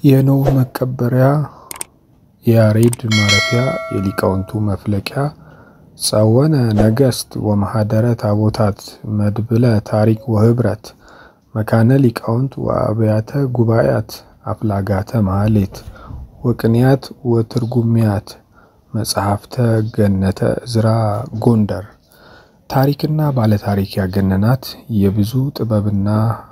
የኖህ መቀበሪያ የያሬድ ማረፊያ የሊቃውንቱ መፍለቂያ ጸወነ ነገሥት ወማኅደረ ታቦታት መድብለ ታሪክ ወኅብረት መካነ ሊቃውንት ወአብያተ ጉባኤያት አፍላጋተ ማኅሌት ወቅኔያት ወትርጉሚያት መጽሐፍተ ገነተ ዕዝራ ጎንደር ታሪክና ባለታሪክ ያገነናት የብዙ ጥበብና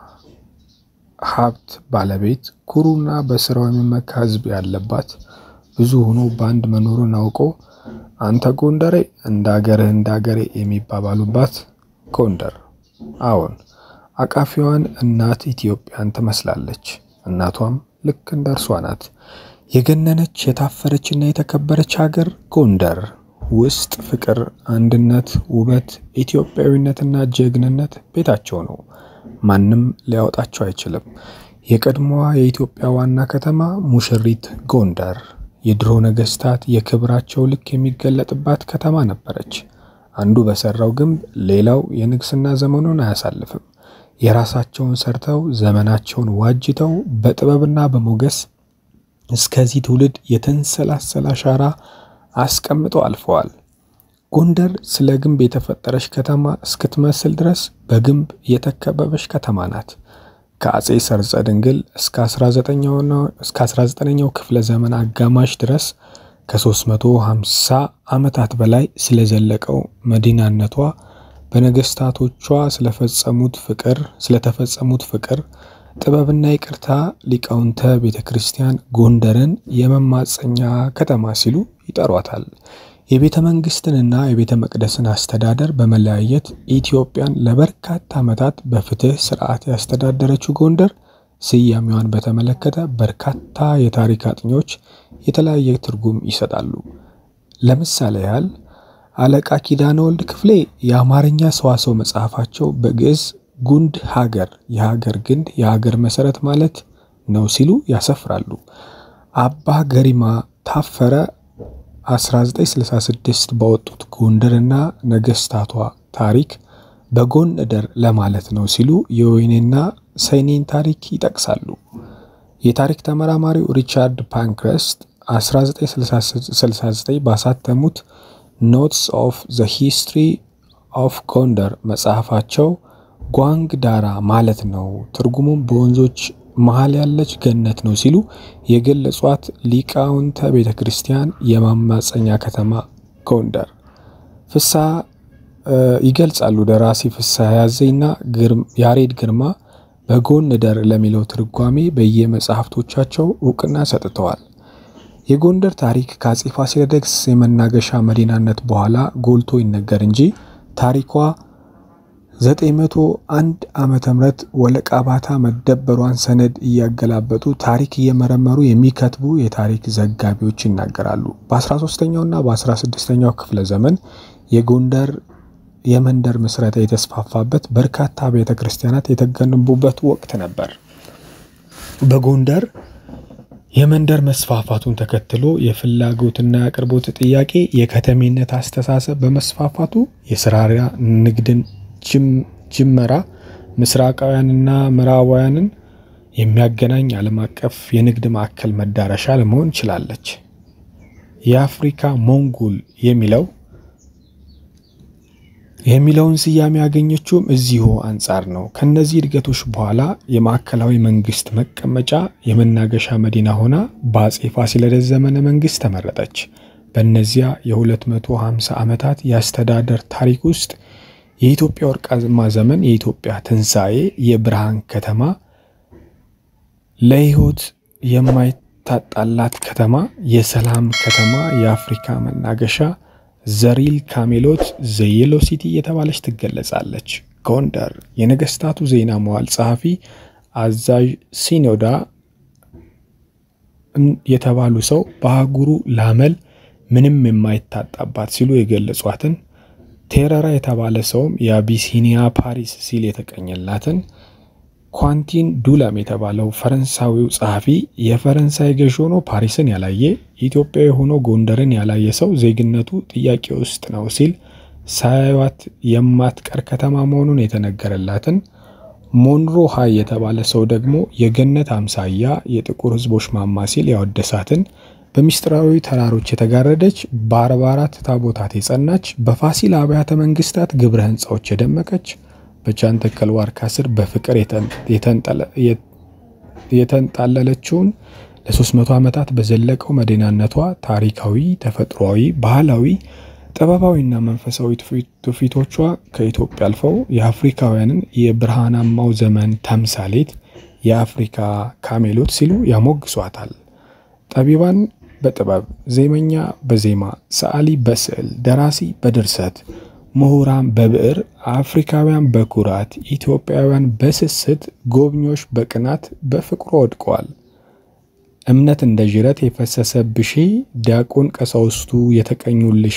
ሀብት ባለቤት ኩሩና በስራው የሚመካ ሕዝብ ያለባት ብዙ ሆኖ በአንድ መኖሩን አውቆ አንተ ጎንደሬ እንደ አገርህ እንደ አገሬ የሚባባሉባት ጎንደር። አዎን አቃፊዋን እናት ኢትዮጵያን ትመስላለች። እናቷም ልክ እንደ እርሷ ናት። የገነነች የታፈረችና የተከበረች ሀገር ጎንደር ውስጥ ፍቅር፣ አንድነት፣ ውበት፣ ኢትዮጵያዊነትና ጀግንነት ቤታቸው ነው። ማንም ሊያወጣቸው አይችልም። የቀድሞዋ የኢትዮጵያ ዋና ከተማ ሙሽሪት ጎንደር የድሮ ነገሥታት የክብራቸው ልክ የሚገለጥባት ከተማ ነበረች። አንዱ በሰራው ግንብ ሌላው የንግስና ዘመኑን አያሳልፍም። የራሳቸውን ሰርተው ዘመናቸውን ዋጅተው በጥበብና በሞገስ እስከዚህ ትውልድ የተንሰላሰለ አሻራ አስቀምጠው አልፈዋል። ጎንደር ስለ ግንብ የተፈጠረች ከተማ እስክትመስል ድረስ በግንብ የተከበበች ከተማ ናት። ከአጼ ሰርጸ ድንግል እስከ 19ኛው ክፍለ ዘመን አጋማሽ ድረስ ከ350 ዓመታት በላይ ስለዘለቀው መዲናነቷ በነገስታቶቿ ስለፈጸሙት ፍቅር ስለተፈጸሙት ፍቅር ጥበብና ይቅርታ ሊቃውንተ ቤተ ክርስቲያን ጎንደርን የመማፀኛ ከተማ ሲሉ ይጠሯታል። የቤተ መንግስትንና የቤተ መቅደስን አስተዳደር በመለያየት ኢትዮጵያን ለበርካታ ዓመታት በፍትህ ስርዓት ያስተዳደረችው ጎንደር ስያሜዋን በተመለከተ በርካታ የታሪክ አጥኚዎች የተለያየ ትርጉም ይሰጣሉ። ለምሳሌ ያህል አለቃ ኪዳነ ወልድ ክፍሌ የአማርኛ ሰዋሰው መጽሐፋቸው በግዕዝ ጉንድ ሀገር የሀገር ግንድ የሀገር መሰረት ማለት ነው ሲሉ ያሰፍራሉ። አባ ገሪማ ታፈረ 1966 ባወጡት ጎንደርና ነገስታቷ ታሪክ በጎን እደር ለማለት ነው ሲሉ የወይኔና ሰይኔን ታሪክ ይጠቅሳሉ። የታሪክ ተመራማሪው ሪቻርድ ፓንክረስት 1969 ባሳተሙት ኖትስ ኦፍ ዘ ሂስትሪ ኦፍ ጎንደር መጽሐፋቸው ጓንግ ዳራ ማለት ነው፣ ትርጉሙም በወንዞች መሀል ያለች ገነት ነው ሲሉ የገለጿት ሊቃውንተ ቤተ ክርስቲያን የማማፀኛ ከተማ ጎንደር ፍሳ ይገልጻሉ። ደራሲ ፍሳ ያዘኝና ያሬድ ግርማ በጎን እደር ለሚለው ትርጓሜ በየመጽሐፍቶቻቸው እውቅና ሰጥተዋል። የጎንደር ታሪክ ከአጼ ፋሲለደስ የመናገሻ መዲናነት በኋላ ጎልቶ ይነገር እንጂ ታሪኳ 901 ዓመተ ምህረት ወለቃ ባታ መደበሯን ሰነድ እያገላበጡ ታሪክ እየመረመሩ የሚከትቡ የታሪክ ዘጋቢዎች ይናገራሉ። በ13ኛውና በ16ኛው ክፍለ ዘመን የጎንደር የመንደር ምስረታ የተስፋፋበት በርካታ ቤተ ክርስቲያናት የተገነቡበት ወቅት ነበር። በጎንደር የመንደር መስፋፋቱን ተከትሎ የፍላጎትና የአቅርቦት ጥያቄ የከተሜነት አስተሳሰብ በመስፋፋቱ የስራሪያ ንግድን ጅመራ ምስራቃውያንና ምዕራባውያንን የሚያገናኝ ዓለም አቀፍ የንግድ ማዕከል መዳረሻ ለመሆን ችላለች። የአፍሪካ ሞንጎል የሚለው የሚለውን ስያሜ ያገኘችውም እዚሁ አንጻር ነው። ከነዚህ እድገቶች በኋላ የማዕከላዊ መንግስት መቀመጫ የመናገሻ መዲና ሆና በአጼ ፋሲለደስ ዘመነ መንግስት ተመረጠች። በእነዚያ የ250 ዓመታት የአስተዳደር ታሪክ ውስጥ የኢትዮጵያ ወርቃማ ዘመን፣ የኢትዮጵያ ትንሣኤ፣ የብርሃን ከተማ፣ ለሕይወት የማይታጣላት ከተማ፣ የሰላም ከተማ፣ የአፍሪካ መናገሻ ዘሪል ካሜሎት ዘየሎ ሲቲ እየተባለች ትገለጻለች። ጎንደር የነገስታቱ ዜና መዋል ጸሐፊ አዛዥ ሲኖዳ የተባሉ ሰው በአህጉሩ ላመል ምንም የማይታጣባት ሲሉ የገለጿትን ቴረራ የተባለ ሰውም የአቢሲኒያ ፓሪስ ሲል የተቀኘላትን ኳንቲን ዱላም የተባለው ፈረንሳዊው ጸሐፊ የፈረንሳይ ገዥ ሆኖ ፓሪስን ያላየ ኢትዮጵያዊ ሆኖ ጎንደርን ያላየ ሰው ዜግነቱ ጥያቄ ውስጥ ነው ሲል ሳያዩት የማትቀር ከተማ መሆኑን የተነገረላትን ሞንሮ ሃይ የተባለ ሰው ደግሞ የገነት አምሳያ የጥቁር ሕዝቦች ማማ ሲል ያወደሳትን በሚስጥራዊ ተራሮች የተጋረደች በአርባ አራት ታቦታት የጸናች በፋሲል አብያተ መንግስታት ግብረ ሕንፃዎች የደመቀች በጃንተከል ዋርካ ስር በፍቅር የተንጣለለችውን ለ300 ዓመታት በዘለቀው መዲናነቷ ታሪካዊ፣ ተፈጥሯዊ፣ ባህላዊ፣ ጥበባዊና መንፈሳዊ ትውፊቶቿ ከኢትዮጵያ አልፈው የአፍሪካውያንን የብርሃናማው ዘመን ተምሳሌት የአፍሪካ ካሜሎት ሲሉ ያሞግሷታል። ጠቢባን በጥበብ ዜመኛ በዜማ ሰዓሊ በስዕል ደራሲ በድርሰት ምሁራን በብዕር አፍሪካውያን በኩራት ኢትዮጵያውያን በስስት ጎብኚዎች በቅናት በፍቅሩ ወድቀዋል። እምነት እንደ ዥረት የፈሰሰብሺ ዲያቆን ቀሳውስቱ የተቀኙልሺ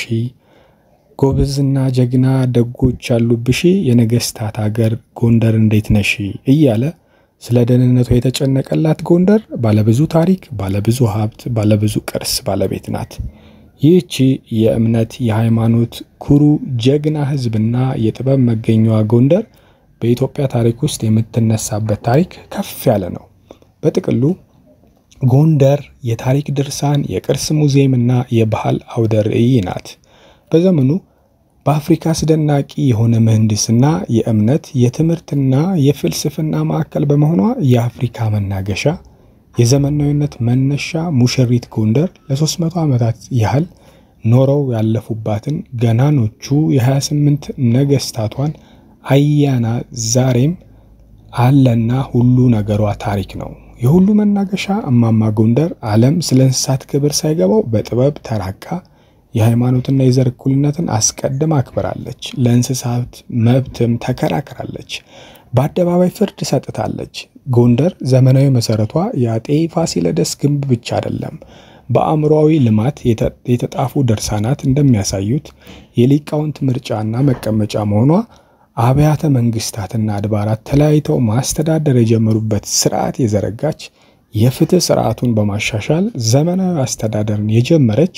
ጎበዝና ጀግና ደጎች ያሉብሺ የነገስታት አገር ጎንደር እንዴት ነሺ እያለ ስለ ደህንነቷ የተጨነቀላት ጎንደር ባለብዙ ታሪክ፣ ባለብዙ ሀብት፣ ባለብዙ ቅርስ ባለቤት ናት። ይህቺ የእምነት የሃይማኖት ኩሩ ጀግና ሕዝብና የጥበብ መገኛዋ ጎንደር በኢትዮጵያ ታሪክ ውስጥ የምትነሳበት ታሪክ ከፍ ያለ ነው። በጥቅሉ ጎንደር የታሪክ ድርሳን፣ የቅርስ ሙዚየምና የባህል አውደ ርዕይ ናት። በዘመኑ በአፍሪካ አስደናቂ የሆነ ምህንድስና፣ የእምነት፣ የትምህርትና የፍልስፍና ማዕከል በመሆኗ የአፍሪካ መናገሻ የዘመናዊነት መነሻ ሙሽሪት ጎንደር ለ300 ዓመታት ያህል ኖረው ያለፉባትን ገናኖቹ የ28 ነገስታቷን አያና ዛሬም አለና ሁሉ ነገሯ ታሪክ ነው። የሁሉ መናገሻ እማማ ጎንደር ዓለም ስለ እንስሳት ክብር ሳይገባው በጥበብ ተራቃ የሃይማኖትና የዘር እኩልነትን አስቀድማ አክብራለች። ለእንስሳት መብትም ተከራክራለች። በአደባባይ ፍርድ ሰጥታለች። ጎንደር ዘመናዊ መሰረቷ የአጤ ፋሲለደስ ግንብ ብቻ አይደለም። በአእምሮዊ ልማት የተጣፉ ድርሳናት እንደሚያሳዩት የሊቃውንት ምርጫና መቀመጫ መሆኗ አብያተ መንግስታትና አድባራት ተለያይተው ማስተዳደር የጀመሩበት ስርዓት የዘረጋች የፍትህ ስርዓቱን በማሻሻል ዘመናዊ አስተዳደርን የጀመረች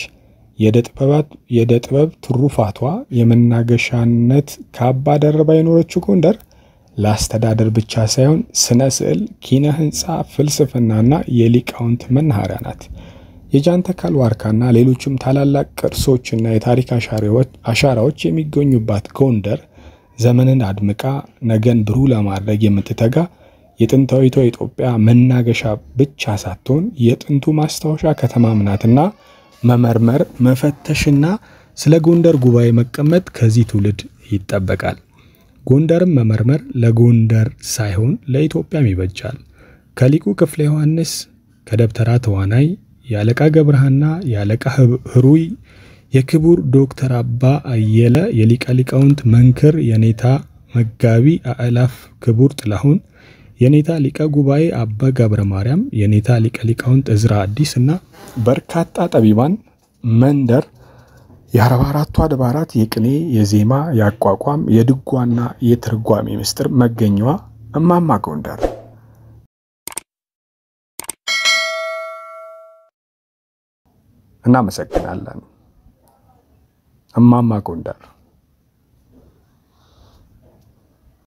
የዕደ ጥበብ ትሩፋቷ የመናገሻነት ካባ ደርባ የኖረችው ጎንደር ለአስተዳደር ብቻ ሳይሆን ስነ ስዕል፣ ኪነ ህንፃ፣ ፍልስፍናና የሊቃውንት መናኸሪያ ናት። የጃንተከል ዋርካና ሌሎችም ታላላቅ ቅርሶችና የታሪክ አሻራዎች የሚገኙባት ጎንደር ዘመንን አድምቃ ነገን ብሩህ ለማድረግ የምትተጋ የጥንታዊቷ ኢትዮጵያ መናገሻ ብቻ ሳትሆን የጥንቱ ማስታወሻ ከተማም ናትና መመርመር፣ መፈተሽና ስለ ጎንደር ጉባኤ መቀመጥ ከዚህ ትውልድ ይጠበቃል። ጎንደርም መመርመር ለጎንደር ሳይሆን ለኢትዮጵያም ይበጃል። ከሊቁ ክፍለ ዮሐንስ፣ ከደብተራ ተዋናይ የአለቃ ገብረሃና የአለቃ ህሩይ፣ የክቡር ዶክተር አባ አየለ፣ የሊቀ ሊቃውንት መንክር የኔታ መጋቢ አእላፍ ክቡር ጥላሁን፣ የኔታ ሊቀ ጉባኤ አባ ገብረ ማርያም፣ የኔታ ሊቀ ሊቃውንት እዝራ አዲስ እና በርካታ ጠቢባን መንደር የአርባ አራቱ አድባራት የቅኔ፣ የዜማ፣ የአቋቋም፣ የድጓና የትርጓሜ ምስጢር መገኛዋ እማማ ጎንደር። እናመሰግናለን። እማማ ጎንደር